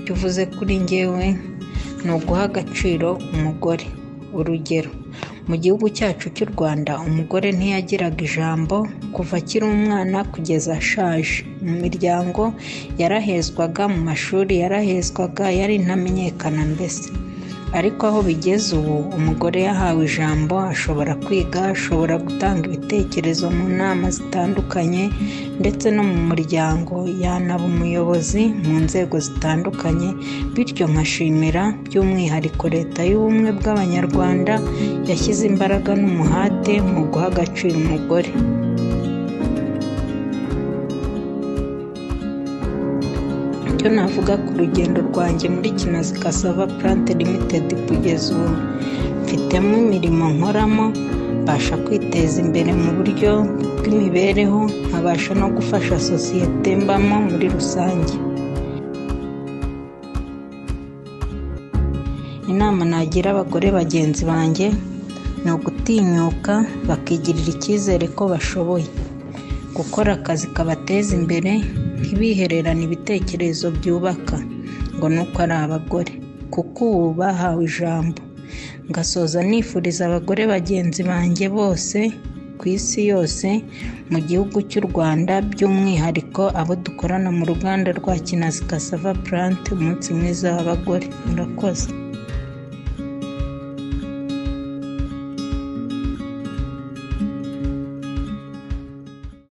bivuze kuri njyewe ni uguha agaciro umugore urugero mu gihugu cyacu cy'u rwanda umugore ntiyagiraga ijambo kuva akiri umwana kugeza ashaje mu miryango yarahezwaga mu mashuri yarahezwaga yari intamenyekana mbese ariko aho bigeze ubu umugore yahawe ijambo ashobora kwiga ashobora gutanga ibitekerezo mu nama zitandukanye ndetse no mu muryango yanaba umuyobozi mu nzego zitandukanye bityo nkashimira by'umwihariko leta y'ubumwe bw'abanyarwanda yashyize imbaraga n'umuhate mu guha agaciro umugore icyo navuga ku rugendo rwanjye muri kinazi kasava purante limitedi kugeza ubu mfitemo imirimo nkoramo mbasha kwiteza imbere mu buryo bw'imibereho nkabasha no gufasha sosiyete mbamo muri rusange inama nagira abagore bagenzi banjye ni ugutinyuka bakigirira icyizere ko bashoboye gukora akazi kabateza imbere ntibihererane ibitekerezo byubaka ngo nuko ari abagore kuko ubu bahawe ijambo ngasoza nifuriza abagore bagenzi banjye bose ku isi yose mu gihugu cy'u rwanda by'umwihariko abo dukorana mu ruganda rwa kinazi kasava purante umunsi mwiza w'abagore murakoze